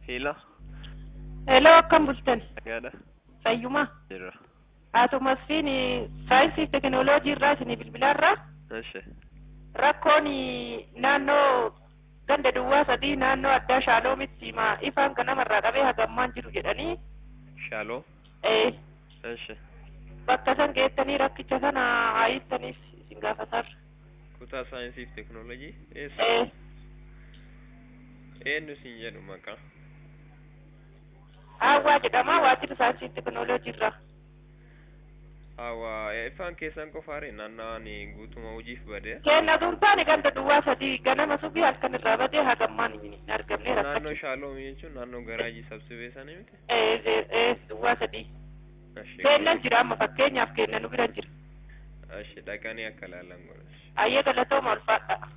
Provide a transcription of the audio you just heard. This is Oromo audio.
Hello, Hello, akkam bultan? nagaadha. Fayyuma. Jira. Haatu Masfiin saayinsii teekinooloojii irraa isinii bilbilaarraa Eshi. rakkoon naannoo ganda duwwaa sadii naannoo addaa shaaloomitti ma ifaan kan namarraa qabee hagammaan jiru jedhanii Shaaloo. eh, Eshi. bakka san geettanii rakkicha sana haayittaniif isin gaafatarra. Kutaa saayinsii fi teekinooloojii. Eessa? Eh, Eenyu siin jedhu maqaa? Haawwaa jedhama waajjira saayinsii teekinooloojii irraa. Awwa ifaan keessan qofaare naannawaan guutuma hojiif badee. Kenna dhuunfaan ganda duwwaa sadii ganama subii halkan irraa badee hagammaan hin argamne Naannoo rakkacha. Shaaloo jechuun naannoo garaajii sabsibee sanii miti? Eh, eh, eh, duwwaa sadii. Eshi. Kennan jira amma fakkeenyaaf kennan nu bira jira. Eshi dhaqanii akka ilaalan godhe. Ayyee galatooma ulfaadha.